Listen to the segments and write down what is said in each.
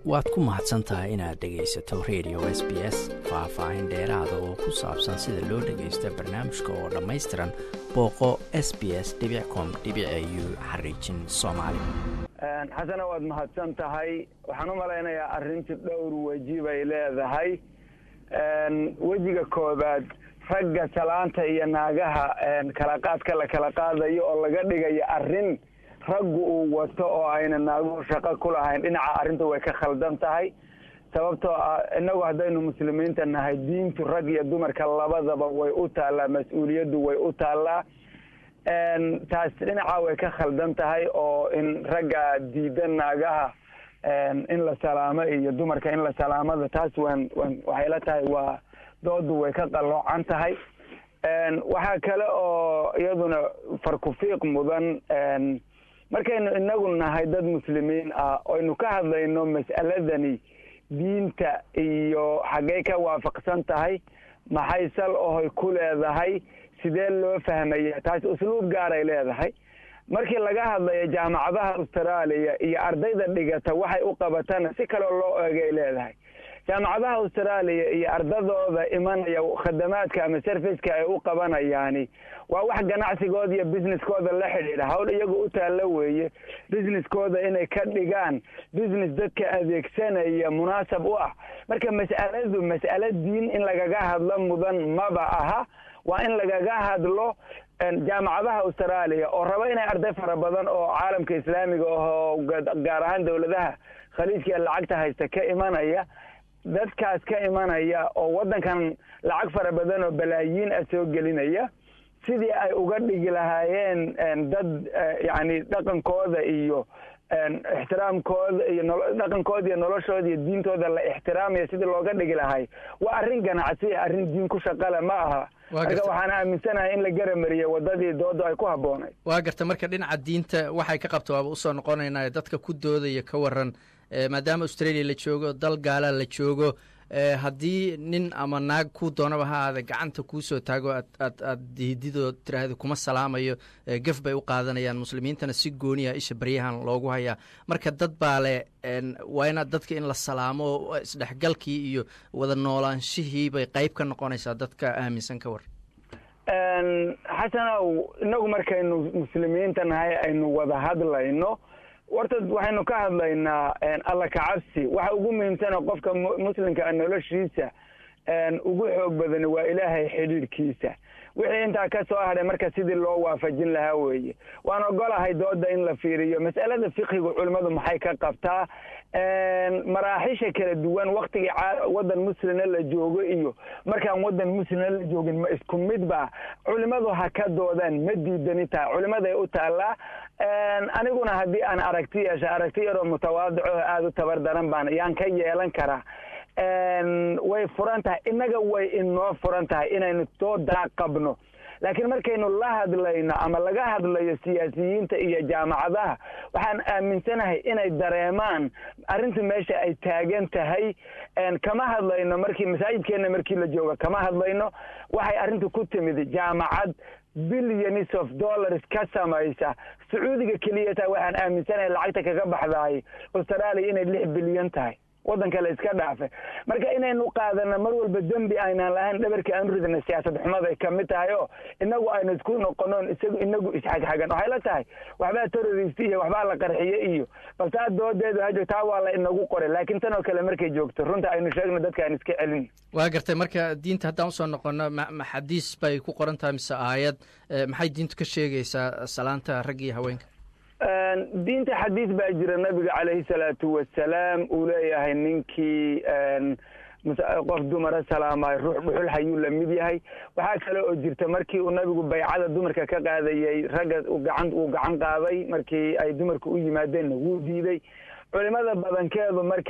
waad ku mahadsan tahay inaad dhegaysato radio s b s faah-faahin dheeraada oo ku saabsan sida loo dhagaysto barnaamijka oo dhammaystiran booqo s b s com u xariijin soomaali xasana waad mahadsan tahay waxaan u malaynayaa arrintii dhowr weji bay leedahay wejiga koobaad ragga salaanta iyo naagaha kala qaadka la kala qaadayo oo laga dhigayo arrin raggu uu wato oo ayna naaguhu shaqo ku lahayn dhinaca arrinta way ka khaldan tahay sababtoo ah innagu haddaynu muslimiinta nahay diintu rag iyo dumarka labadaba way u taallaa mas-uuliyaddu way u taallaa taas dhinaca way ka khaldan tahay oo in ragga diida naagaha in la salaamo iyo dumarka in la salaamada taas waan waan waxay la tahay waa doodu way ka qalloocan tahay waxaa kale oo iyaduna farkufiiq mudan markaynu inagu nahay dad muslimiin ah oynu ka hadlayno mas'aladani diinta iyo xaggey ka waafaqsan tahay maxay sal ohoy ku leedahay sidee loo fahmaya taas usluub gaaray leedahay markii laga hadlayo jaamacadaha austraaliya iyo ardayda dhigata waxay u qabatana si kaleo loo eegay leedahay jaamacadaha austraaliya iyo ardadooda imanaya khadamaadka ama serviceka ay u qabanayaani waa wax ganacsigooda iyo businesskooda la xidhiidha hawl iyagu u taallo weeye businesskooda inay ka dhigaan business dadka adeegsanaya munaasab u ah marka mas'aladu mas'alo diin in lagaga hadlo mudan maba aha waa in lagaga hadlo jaamacadaha austraaliya oo raba inay arday fara badan oo caalamka islaamiga ahoo gaar ahaan dowladaha khaliijka lacagta haysta ka imanaya dadkaas ka imanaya oo waddankan lacag fara badan oo balaayiin ah soo gelinaya sidii ay uga dhigi lahaayeen dad yacni dhaqankooda iyo ixtiraamkooda iyo dhaqankooda iyo noloshooda iyo diintooda la ixtiraamaya sidii looga dhigi lahay waa arrin ganacsi arrin diin ku shaqale ma aha marka waxaan aaminsanahay in la garamariyo wadadii dooda ay ku habboonayd waa garta marka dhinaca diinta waxay ka qabta waaba usoo noqonaynaa dadka ku doodaya ka waran maadaama australia la joogo dal gaala la joogo haddii nin ama naag ku doonaba ha aada gacanta kuusoo taago aad aad aad hididoo tiraahda kuma salaamayo gaf bay u qaadanayaan muslimiintana si gooniya isha baryahan loogu hayaa marka dad baa le waa inaad dadka in la salaamo isdhexgalkii iyo wada noolaanshihii bay qayb ka noqonaysaa dadka aaminsan ka war xasanow inagu markaynu muslimiinta nahay aynu wada hadlayno warta waxaynu ka hadlaynaa alla kacabsi waxa ugu muhiimsana qofka muslimka noloshiisa ugu xoog badani waa ilaahay xidhiidhkiisa wixii intaa ka soo hadhay marka sidii loo waafajin lahaa weeye waan ogolahay dooda in la fiiriyo mas'alada fiqiga culimmadu maxay ka qabtaa maraaxisha kala duwan waktigii waddan muslina la joogo iyo markaan waddan muslina la joogin ma isku mid ba culimmadu ha ka doodaan ma diidani tahay culimmaday u taallaa aniguna haddii aan aragti yeesha aragti yaroo mutawaadico aada u tabar daran baan yaan ka yeelan karaa way furan tahay innaga way inoo furan tahay inaynu doodaa qabno laakiin markaynu la hadlayno ama laga hadlayo siyaasiyiinta iyo jaamacadaha waxaan aaminsanahay inay dareemaan arrinta meesha ay taagan tahay kama hadlayno markii masaajidkeenna markii la jooga kama hadlayno waxay arrinta ku timid jaamacad billions of dollars ka samaysa sacuudiga keliya taa waxaan aaminsanahay lacagta kaga baxdaay austraaliya inay lix bilyan tahay waddan kale iska dhaafe marka inaynu qaadano mar walba dembi aynaan lahayn dhabarkii aanu ridna siyaasad xumaday ka mid tahay oo inagu aynu isku noqonoon isagu inagu isxagxagan waxay la tahay waxbaa terrorist iyo waxbaa la qarxiye iyo bal taa doodeedu hajo taa waa la inagu qoray laakiin tan oo kale markay joogto runta aynu sheegno dadka aan iska celin waa gartay marka diinta haddaan usoo noqono ma xadiis bay ku qoran tahay mise aayad maxay diintu ka sheegaysaa salaanta ragga iyo haweenka diinta xadiis baa jira nabiga calayhi salaatu wasalaam uu leeyahay ninkii qof dumara salaamaay ruux dhuxul hayuu la mid yahay waxaa kale oo jirta markii uu nabigu baycada dumarka ka qaadayay ragga gacan uu gacan qaaday markii ay dumarku u yimaadeenna wuu diiday culimada badankeedu marka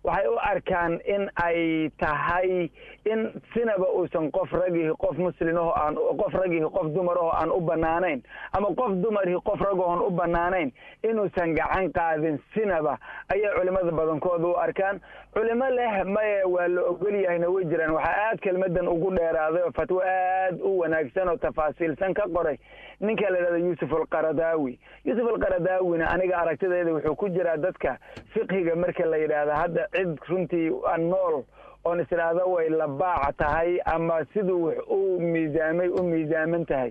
waxay u arkaan in ay tahay in sinaba uusan qof ragihi qof muslimaho aan qof ragihi qof dumaraho aan u banaanayn ama qof dumarihi qof ragahoon u banaanayn inuusan gacan qaadin sinaba ayay culimada badankooda u arkaan culimo leh maye waa la ogol yahayna way jiraan waxaa aad kelmadan ugu dheeraaday oo fatwo aad u wanaagsan oo tafaasiilsan ka qoray ninka la yidhahdo yuusuf alqaradaawi yuusuf alqaradaawina aniga aragtidayda wuxuu ku jiraa dadka fiqhiga marka la yidhaahdo hadda cid runtii nool oon isdhaahdo way labaac tahay ama siduu wax u miisaamay u miisaaman tahay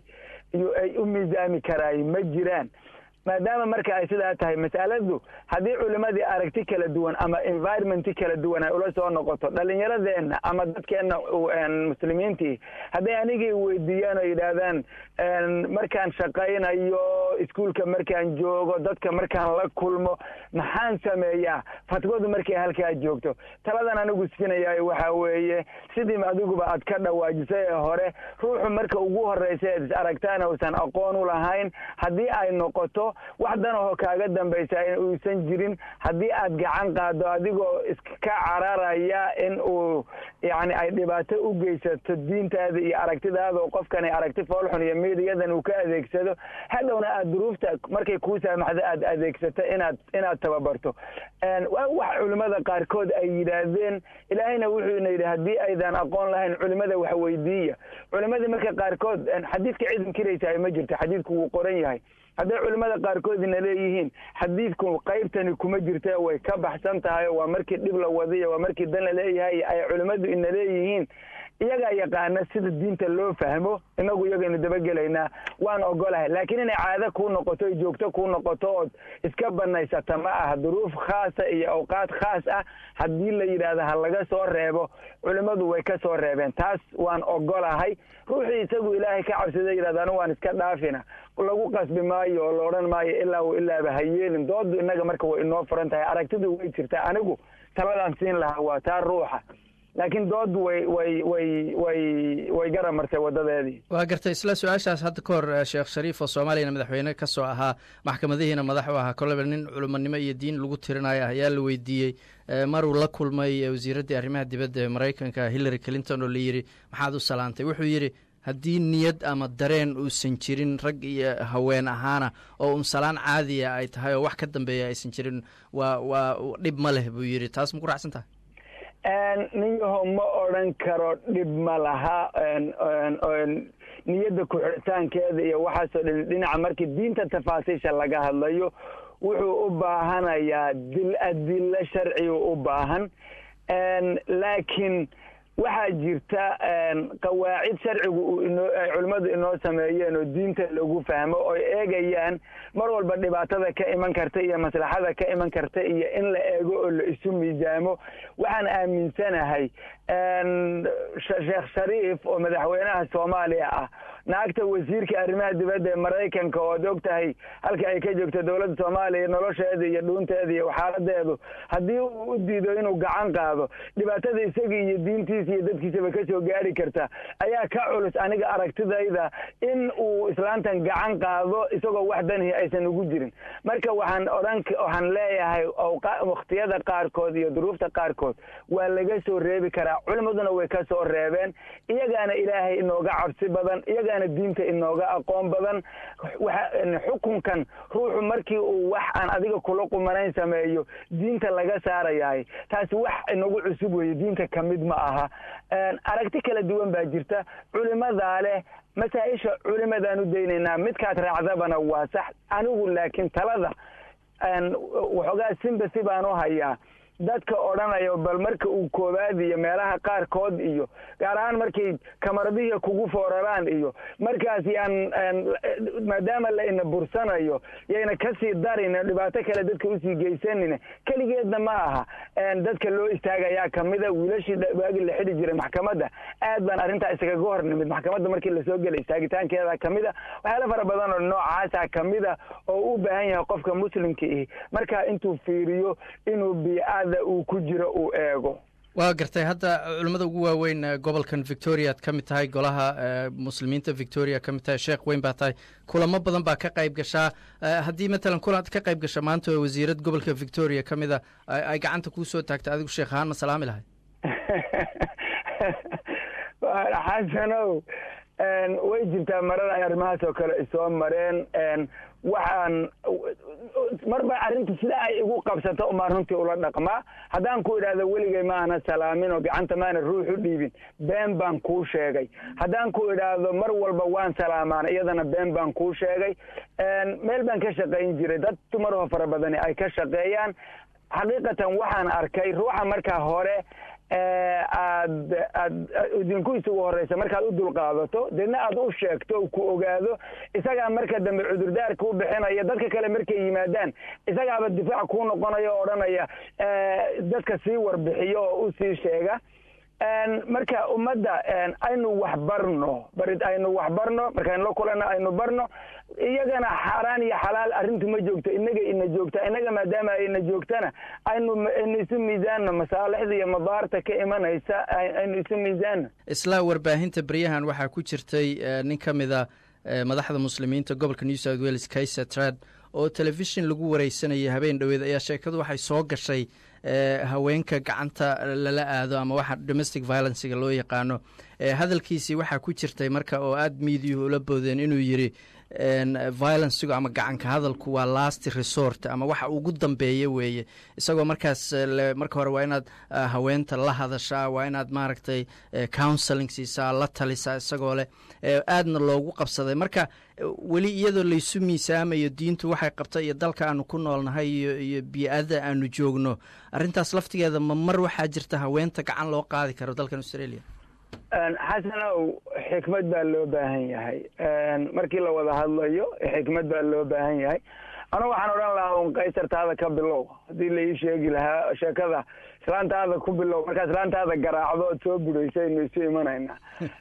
ay u miisaami karaay ma jiraan maadaama marka ay sidaa tahay mas'aladu haddii culimadii aragti kala duwan ama environmenti kala duwan ay ula soo noqoto dhalinyaradeenna ama dadkeenna muslimiintii hadday anigii weydiiyaan oo yidhaahdaan markaan shaqaynayo iskuolka markaan joogo dadka markaan la kulmo maxaan sameeyaa fatwadu markay halkaa joogto taladan anigu siinayaayo waxaa weeye sidii adiguba aad ka dhawaajisay ee hore ruuxu marka ugu horreysa eed is aragtaana uusan aqoon u lahayn haddii ay noqoto wax danahoo kaaga dambaysa uusan jirin haddii aad gacan qaado adigoo iska cararaya in uu yani ay dhibaato u geysato diintaada iyo aragtidaada oo qofkani aragti foolxun iyo midiyadan uu ka adeegsado hadhowna aad duruufta markay kuu saamaxdo aad adeegsato inaad inaad tababarto wax culimada qaarkood ay yidhaahdeen ilaahayna wuxuu ina yidhi haddii aydan aqoon lahayn culimada wax weydiiya culimadii marka qaarkood xadiidka cid inkiraysa ma jirto xadiidku wuu qoran yahay hadday culimmada qaarkoodina leeyihiin xadiidku qaybtani kuma jirta way ka baxsan tahay waa markii dhib la wadiyo waa markii dan la leeyahay ay culimmadu ina leeyihiin iyagaa yaqaana sida diinta loo fahmo inagu iyagaynu dabagelaynaa waan ogolahay laakiin inay caado kuu noqoto joogto kuu noqoto ood iska banaysata ma aha duruuf khaasa iyo awqaad khaas ah haddii la yidhaahdo ha laga soo reebo culimmadu way ka soo reebeen taas waan ogolahay ruuxii isagu ilaahay ka cabsada yidhahdo anu waan iska dhaafina lagu qasbi maayo oo la odhan maayo ilaa u ilaaba ha yeelin doodu innaga marka way inoo furan tahay aragtidu way jirtaa anigu taladaan siin lahaa waa taa ruuxa laakiin doodu way way way way way garamartay wadadeedii waa gartay isla su-aashaas hadda ka hor sheekh shariif oo soomaaliyana madaxweyne ka soo ahaa maxkamadihiina madax u ahaa koleba nin culimonimo iyo diin lagu tirinayo ayaa la weydiiyey maruu la kulmay wasiiraddii arrimaha dibadda ee maraykanka hillary clinton oo la yidhi maxaad u salaantay wuxuu yidhi haddii niyad ama dareen uusan jirin rag iyo haween ahaana oo un salaan caadiya ay tahay oo wax ka dambeeya aysan jirin waa waa dhib ma leh buu yidhi taas ma ku raacsan tahay ninyaho ma odran karo dhib ma laha niyadda ku-xiritaankeeda iyo waxaasoo dhan dhinaca markii diinta tafaasiisha laga hadlayo wuxuu u baahanayaa dil adillo sharcigu u baahan laakiin waxaa jirta qawaacid sharcigu uu inoo ay culimmadu inoo sameeyeen oo diinta lagu fahmo oo eegayaan mar walba dhibaatada ka iman karta iyo maslaxada ka iman karta iyo in la eego oo la isu miisaamo waxaan aaminsanahay sheekh shariif oo madaxweynaha soomaaliya ah naagta wasiirka arrimaha dibadda ee maraykanka oo ad og tahay halka ay ka joogto dowladda soomaaliya nolosheeda iyo dhuunteeda iyo xaaladeedu haddii uu u diido inuu gacan qaado dhibaatada isagii iyo diintiisa iyo dadkiisaba ka soo gaari karta ayaa ka culus aniga aragtidayda in uu islaantan gacan qaado isagoo wax danihi aysan ugu jirin marka waxaan odhan waxaan leeyahay wakhtiyada qaarkood iyo duruufta qaarkood waa laga soo reebi karaa culimaduna way ka soo reebeen iyagaana ilaahay inooga cabsi badan iyagaana diinta inooga aqoon badan xukunkan ruuxu markii uu wax aan adiga kula qumanayn sameeyo diinta laga saarayahay taasi wax inagu cusub weeye diinta ka mid ma aha aragti kala duwan baa jirta culimadaa leh masaa-isha culimadaan u daynaynaa midkaad raacdabana waa sax anigu laakiin talada waxoogaa simbasi baan u hayaa dadka odhanayo bal marka uu koowaad iyo meelaha qaarkood iyo gaar ahaan markay kamaradihii kugu fooraraan iyo markaas yaan maadaama la ina bursanayo yayna kasii darin dhibaato kale dadka usii geysanin keligeedna ma aha dadka loo istaagayaa kamida wiilashii waagi la xidhi jiray maxkamadda aad baan arrintaa iskaga hor nimid maxkamadda markii lasoo gelay istaagitaankeeda kamida waxyaala fara badan oo noocaasa kamida oo u baahan yahay qofka muslimka ihi marka intuu fiiriyo inuu biicada uu ku jiro uu eego waa gartay hadda culimmada ugu waaweyn gobolkan victoria ad ka mid tahay golaha muslimiinta victoria ka mid tahay sheekh weyn baa tahay kulamo badan baa ka qayb gashaa haddii matalan kulan ka qayb gasha maanta oo wasiirad gobolka victoria ka mida ay gacanta kuu soo taagta adigu sheekh ahaan ma salaami lahay xasanow way jirtaa marar ay arrimahaas oo kale isoo mareen waxaan marba arrinta sida ay igu qabsato umaan runtii ula dhaqmaa haddaan ku idhaahdo weligay maana salaamin oo gacanta maana ruux u dhiibin been baan kuu sheegay haddaan ku idhaahdo mar walba waan salaamaan iyadana been baan kuu sheegay meel baan ka shaqayn jiray dad dumaroo fara badani ay ka shaqeeyaan xaqiiqatan waxaan arkay ruuxa markaa hore aad aad idinku isugu horeysa markaad u dulqaadato deedna aad u sheegto ku ogaado isagaa marka dambe cudurdaar kuu bixinaya dadka kale markay yimaadaan isagaaba difaac kuu noqonaya o odhanaya dadka sii warbixiyo oo u sii sheega marka ummadda aynu wax barno barid aynu wax barno markaynu la kulanno aynu barno iyagana xaaraan iyo xalaal arrintu ma joogto inaga ina joogta inaga maadaama ayna joogtana aynu aynu isu miisaanno masaalixda iyo madaarta ka imanaysa aynu isu miisaanno isla warbaahinta beryahan waxaa ku jirtay nin ka mida madaxda muslimiinta gobolka new south wales kaiser trad oo telefishin lagu wareysanayay habeen dhoweed ayaa sheekadu waxay soo gashay haweenka gacanta lala aado ama waxa domestic violencega loo yaqaano hadalkiisii waxaa ku jirtay marka oo aada miidiyuhu ula boodeen inuu yidhi violencegu ama gacanka hadalku waa last resort ama waxa ugu dambeeya weeye isagoo markaas marka hore waa inaad haweenta la hadashaa waa inaad maaragtay counseling siisaa la talisaa isagoo leh aadna loogu qabsaday marka weli iyadoo laysu miisaamayo diintu waxay qabta iyo dalka aanu ku noolnahay iyo iyo bii-ada aanu joogno arrintaas laftigeeda ma mar waxaa jirta haweenta gacan loo qaadi karo dalkan australia xasanow xikmad baa loo baahan yahay markii la wada hadlayo xikmad baa loo baahan yahay anu waxaan odhan lahaa un kaysartaada ka bilow haddii la ii sheegi lahaa sheekada islaantaada ku bilow markaa islaantaada garaacdo ood soo budhaysa aynu isu imanayna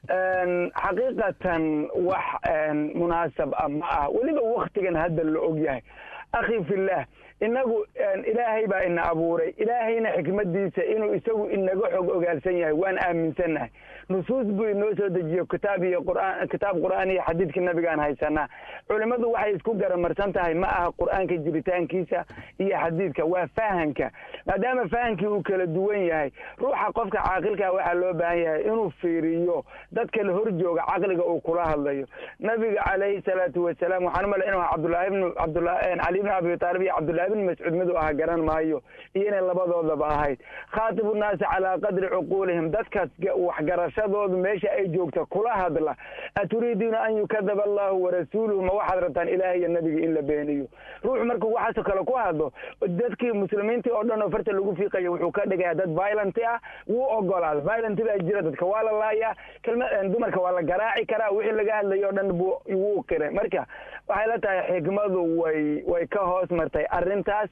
xaqiiqatan wax munaasab ah ma ah weliba waktigan hadda la og yahay akhi fillah inagu ilaahay baa ina abuuray ilaahayna xikmadiisa inuu isagu inaga xog ogaalsan yahay waan aaminsannahay nusuus buu inoo soo dejiyo kitaab iyo qur'aan kitaab qur'aan iyo xadiidka nabigaan haysanaa culimmadu waxay isku garamarsan tahay ma aha qur'aanka jiritaankiisa iyo xadiidka waa fahanka maadaama fahankii uu kala duwan yahay ruuxa qofka caaqilkaa waxaa loo baahan yahay inuu fiiriyo dadka la hor jooga caqliga uu kula hadlayo nabiga calayhi salaatu wasalaam waxaan umala inu cabdullaahi bnu cabdula cali bn abi taalib iyo cabdullahi bn mascuud mid u aha garan maayo iyo inay labadoodaba ahayd khaatibu nnaasi calaa qadri cuquulihim dadkaas waxgarashadoodu meesha ay joogta kula hadla aturiiduuna an yukadaba allahu warasuuluhu ma waxaad rabtaan ilaah iyo nabiga in la beeniyo ruuxu markuu waxaasoo kale ku hadlo dadkii muslimiintii oo dhan oo farta lagu fiiqaya wuxuu ka dhigaya dad violent ah wuu ogolaada violent baa jira dadka waa la laayaa kelma dumarka waa la garaaci karaa wixii laga hadlayo o dhan buu wuu qiray marka waxay la tahay xikmadu way way ka hoos martay arrintaas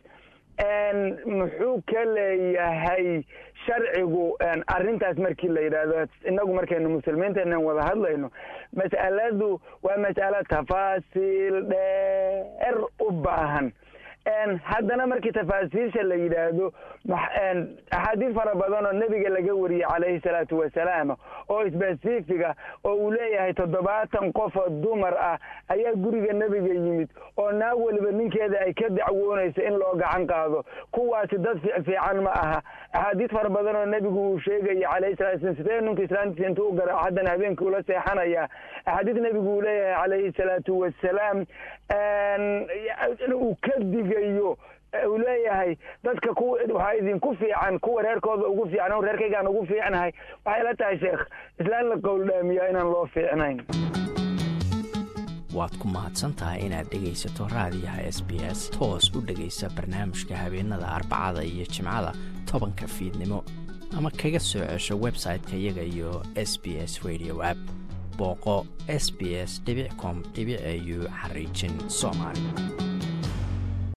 muxuu ka leeyahay sharcigu arrintaas markii la yidhaahdo inagu markaynu muslimiinteenan wada hadlayno mas'aladu waa mas'alo tafaasiil dheer u baahan haddana markii tafaasiisha la yidhaahdo axaadiis fara badan oo nebiga laga wariyey calayhi salaatu wasalaam oo sbasifiga oo uu leeyahay toddobaatan qof oo dumar ah ayaa guriga nebiga yimid oo naag weliba ninkeeda ay ka dacwoonayso in loo gacan qaado kuwaasi dad fiican ma aha axaadiis fara badan oo nebigu uu sheegaya calayhi salatu slam sidee ninku islaantiisa intuu u garaaco haddana habeenkii ula seexanaya axaadiis nebigu uu leeyahay calayhi salaatu wasalaam uu ka digayo uu leeyahay dadka ku waxaa idinku fiican kuwa reerkooda ugu fiican reerkaygaan ugu fiicnahay waxay la tahay sheekh islaan la qowldhaamiyaa inaan loo fiicnayn waad ku mahadsan tahay inaad dhegaysato raadiyaha s b s toos u dhegaysa barnaamijka habeenada arbacada iyo jimcada tobanka fiidnimo ama kaga soo cesho website-ka iyaga iyo s b s radio app booqo s b s com au xariijin soomaali